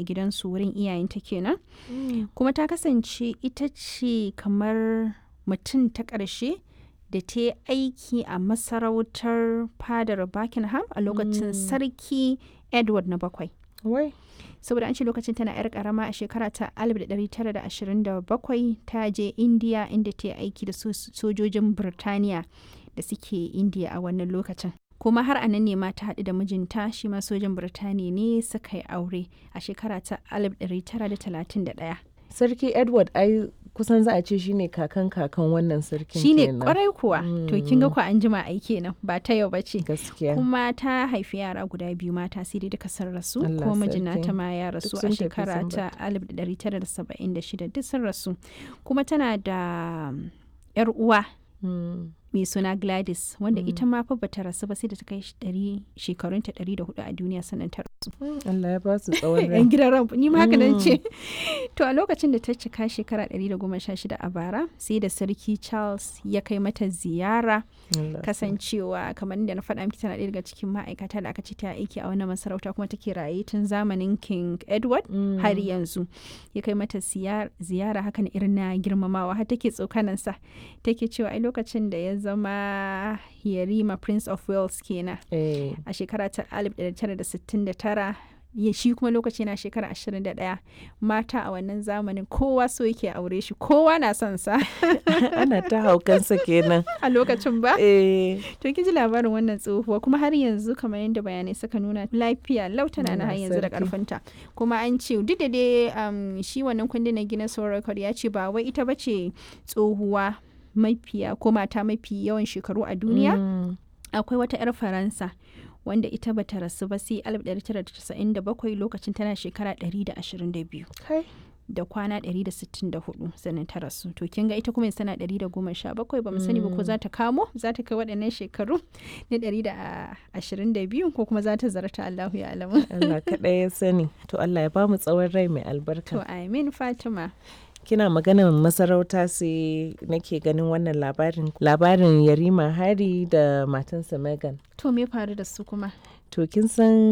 gidansu wurin iyayenta kenan kuma ta kasance ita ce kamar mutum ta ƙarshe da ta yi aiki a masarautar fadar buckingham a lokacin sarki edward na bakwai Wai. saboda an ce lokacin tana 'yar karama a shekara ta 1927 ta je indiya inda ta yi aiki da so- sojojin birtaniya da suke indiya a wannan lokacin kuma har a nan ne ma ta haɗu da mijinta shi ma sojan birtaniya ne suka yi aure a shekara ta 1931 Sarki Edward ai kusan za a ce shine kakan kakan wannan sarkin shine kenan. kwarai kuwa to kin ga ku an jima ai kenan ba ta yau bace Gaskiya. kuma ta haifi yara guda biyu mata sai dai duka sun rasu Allah kuma mijin sarki. nata ma ya rasu Duk a sun tafi shekara sun ta 1976 duk sun rasu kuma tana da um, yar uwa Mm. mai suna Gladys wanda ita ma fa bata rasu ba sai da ta kai ɗari shekarunta 104 a duniya sannan ta rasu Allah ya ba su tsawon rai. yan gidan ran ni ma haka nan ce to a lokacin da ta cika shekara 116 a bara sai da sarki Charles ya kai mata ziyara Allah. kasancewa kamar da na faɗa miki tana ɗaya daga cikin ma'aikata da aka ce ta aiki a wannan masarauta kuma take raye tun zamanin King Edward Mm. har yanzu ya kai mata siyar- ziyara hakan irin na girmamawa har take tsokanansa take cewa ai lokacin da ya zama Yarima Prince of Wales kenan Eh. a shekara ta 1969 ya shi kuma lokaci na shekara 21 mata a wannan zamanin kowa so yake aure shi kowa na son sa Ana ta haukansa kenan. a lokacin ba Eh. To kin ji labarin wannan tsohuwa kuma har yanzu kamar yadda bayanai suka nuna lafiya lau tana na har Allah yanzu da sarki. karfinta. Kuma an ce duk da dai um, shi wannan kundin na Guinness World Record ya ce ba wai ita bace tsohuwa mafiya ko mata mafi yawan shekaru a duniya. Mm. Akwai wata 'yar Faransa wanda ita bata rasu ba sai 1997 lokacin tana shekara 122. Kai. da kwana 164 sannan ta rasu to kin ga ita kuma yanzu tana 117 ba mu sani ba ko za ta kamo za ta kai waɗannan shekaru na 122 ko kuma za ta zarta Allahu ya alamu Allah kaɗai ya sani. To Allah ya ba mu tsawon rai mai albarka. to amin Fatima Kina maganar masarauta sai nake ganin wannan labarin labarin Yarima Hari da matansa Megan. to me faru da su kuma To kin san